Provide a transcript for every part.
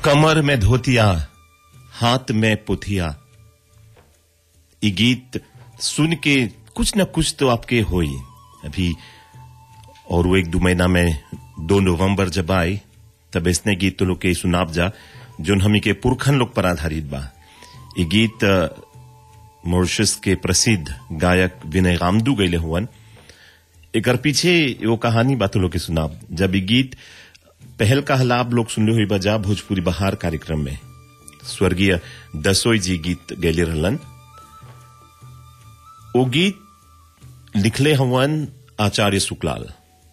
कमर में धोतिया हाथ में पुथिया ये गीत सुन के कुछ न कुछ तो आपके होई अभी और वो एक दो महीना में दो नवंबर जब आए तब इसने गीत तो लोग के सुनाब जा जो हमी के पुरखन लोग पर आधारित बा ये गीत मॉरिशस के प्रसिद्ध गायक विनय रामदू गैले हुवन एकर पीछे वो कहानी बात लोग के सुनाब जब ये गीत पहल का हलाब लोग सुनले हुई बजा भोजपुरी बहार कार्यक्रम में स्वर्गीय दसोई जी गीत गैले रहलन वो गीत लिखले हवन आचार्य शुक्लाल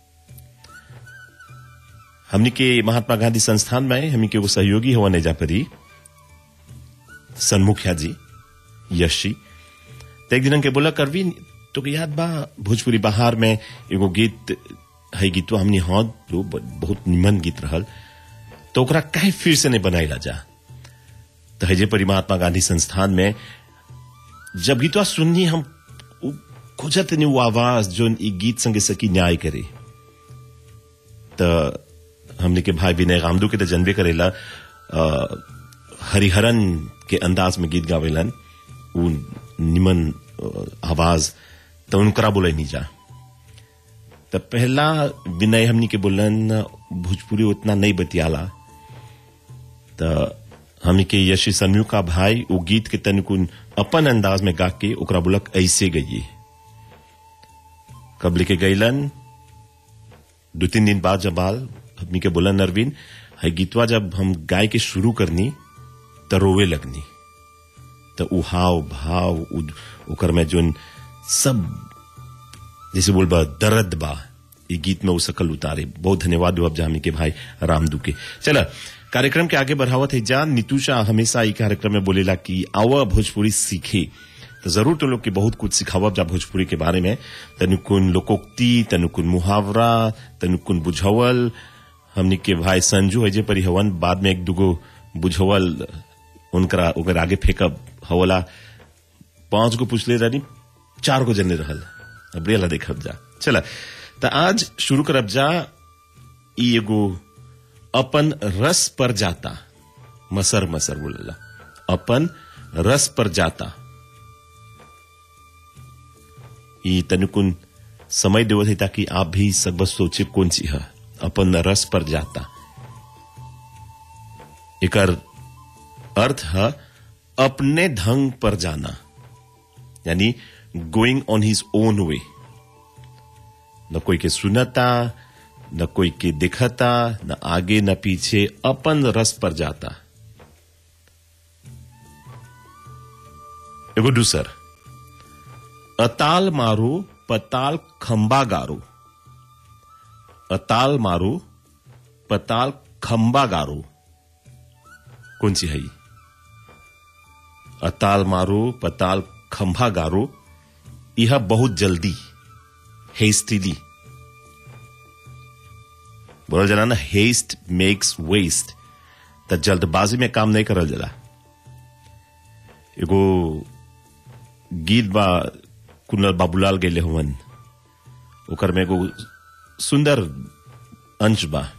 हमनी के महात्मा गांधी संस्थान में हमनी के वो सहयोगी हवन एजा परी सन्मुखिया जी यशी तो एक दिन के बोला करवी तो के याद बा भोजपुरी बहार में एगो गीत है गीत हमनी हाँ जो बहुत निमन गीत रहल तो ओकरा काहे फिर से नहीं बनाई जा तो हजे परी महात्मा गांधी संस्थान में जब गीतवा सुननी हम खोजत नहीं वो आवाज जो ई गीत संगे सकी न्याय करे तो हमने के भाई विनय रामदू के तो जनबे करेला हरिहरन के अंदाज में गीत गावेलन उ निमन आवाज तो उनकरा बोले नहीं जा तो पहला विनय हमनी के बोलन भोजपुरी उतना नहीं बतियाला तो हमनी के यशी सन्यू का भाई वो गीत के तनिकुन अपन अंदाज में गा के ओकरा बोलक ऐसे गई कब लेके गईलन दो तीन दिन बाद जब आल हमनी के बोलन नरवीन है गीतवा जब हम गाय के शुरू करनी तो रोवे लगनी तो उ हाव भाव ओकर में जोन सब जैसे बोल बा दर्द बा ये गीत में वो सकल उतारे बहुत धन्यवाद अब जामी के भाई रामदू के चला कार्यक्रम के आगे बढ़ावत है जान नितुषा हमेशा ये कार्यक्रम में बोलेला कि आवा भोजपुरी सीखे तो जरूर तो लोग के बहुत कुछ सिखावब जा भोजपुरी के बारे में तनुकुन लोकोक्ति तनुकुन मुहावरा तनुकुन बुझावल हमनी के भाई संजू है जे परी हवन बाद में एक दुगो बुझावल उनकरा ओकर आगे फेंकब हवला पांच गो पूछले रानी चार गो जने रहल अब रेला देखब जा चला तो आज शुरू करब जा ई एगो अपन रस पर जाता मसर मसर बोलेला अपन रस पर जाता ई तनुकुन समय देवत है ताकि आप भी सब सोचे कौन सी है अपन रस पर जाता एकर अर्थ है अपने ढंग पर जाना यानी going on his own way न कोई के सुनता न कोई के दिखता न आगे न पीछे अपन रस पर जाता एगो दूसर अताल मारो पताल खंबा गारो अताल मारो पताल खंबा गारो कौन सी है अताल मारो पताल खंभा गारो यह बहुत जल्दी हेस्टिली बोला जना ना हेस्ट मेक्स वेस्ट त जल्दबाजी में काम नहीं करल जला एगो गीत बा कुनल बाबूलाल गेले हुवन ओकर में एगो सुंदर अंश बा